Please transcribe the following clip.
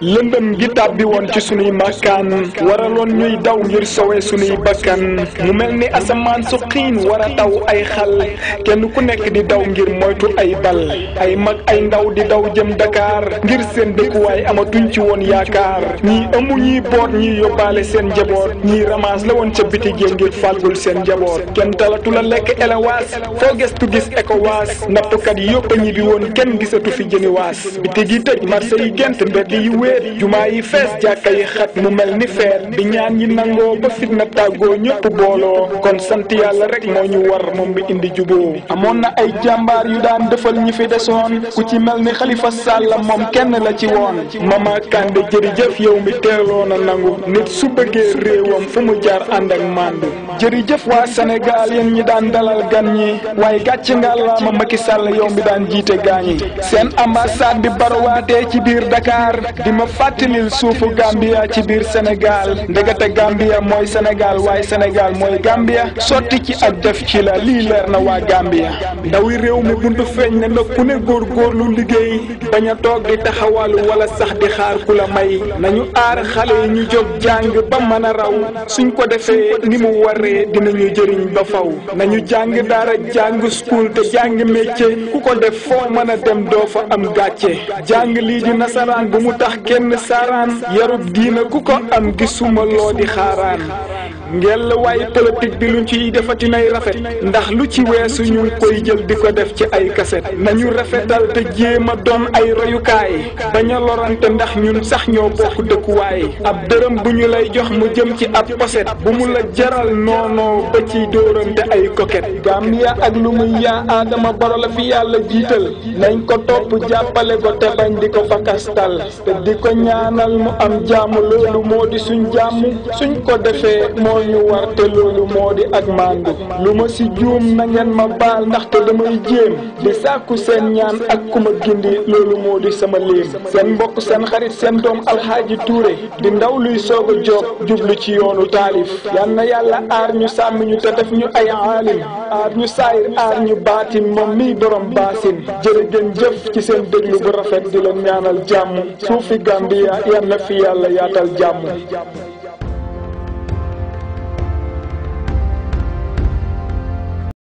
lëndëm gi tàbbi woon ci sunuy màkkaan waraloon ñuy daw ngir sowe sunuy bakkan mu mel ni asamaan su xiin war a taw ay xal kenn ku nekk di daw ngir moytu ay bal ay mag ay ndaw di daw jëm Dakar ngir seen dëkkuwaay amatuñ ci woon yaakaar ñii ëmb ñii boot ñii yóbbaale seen njaboot ñii ramaas la woon ca bitig yi ngir fàggul seen njaboot kenn talatu la lekk elewaas foo gestu gis ekowaas nappkat yi yëpp a ñibbi woon kenn gisatu fi jëni waas bitig yi tëj marché yi gent mbedd yi wéet jumaa yi fees jàkka yi xat mu mel ni feet bi ñaan yi nangoo ba fitna tàggoo ñëpp booloo kon sant yàlla rek moo ñu war moom bi indi juboo amoon na ay jàmbaar yu daan defal ñi fi desoon ku ci mel ni Xalifa Sàll moom kenn la ci woon Mama Kande jërëjëf yow mi teeloon a nangu nit su bëggee réewam fu mu jaar ànd ak màndu jërëjëf waa Sénégal yéen ñi daan dalal gan ñi waaye gàcc nga la ma Macky Sall yow mi daan jiite gaañi seen ambassade bi barawaatee ci biir Dakar di ma fàttalil suufu Gambia ci biir Sénégal ndegete Gambia mooy Sénégal waaye Sénégal mooy Gambia sotti ci ak def ci la lii leer na waa Gambia ndawi réew mi buntu feeñ ne na ku ne góorgóorlu liggéey bañ a toog di taxawalu wala sax di xaar ku la may nañu aar xale yi ñu jóg jàng ba mën a raw suñ ko defee ni mu waree dinañu jëriñ ba faw nañu jàng daara jàng school te jàng métier ku ko def foo mën a dem doo fa am gàcce jàng lii di nasaraan bu mu tax kenn saaraan yarub diina ku ko am gisuma loo di xaaraan ngel waaye politique bi luñ ciy defati nay rafet ndax lu ci weesu ñu ngi koy jël di ko def ci ay kaset nañu rafetal te jéem a doon ay royukaay bañ a lorante ndax ñun sax ñoo bokk dëkkuwaay ab dërëm bu ñu lay jox mu jëm ci ab poset bu mu la jaral noonoo ba ciy dóorante ay koket Gambia ak lu muy yaa aadama baro la fi yàlla jiital nañ ko topp jàppale ko te bañ di ko fakastal te di ko ñaanal mu am jàmm loolu moo di suñ jàmm suñ ko defee moo ñu war te loolu moo di ak màndu lu ma si juum na ngeen ma baal ndaxte damay jéem di sàkku seen ñaan ak ku ma gindi loolu moo di sama léem seen mbokk seen xarit seen doom alxaaji Touré di ndaw luy soog a jóg jublu ci yoonu taalif yal na yàlla aar ñu sàmm ñu te def ñu ay aalim aar ñu saayir aar ñu baatin moom miy borom baasin jërëgën jëf ci seen déglu bu rafet di leen ñaanal jàmm suufi Gambia yal na fi yàlla yaatal jàmm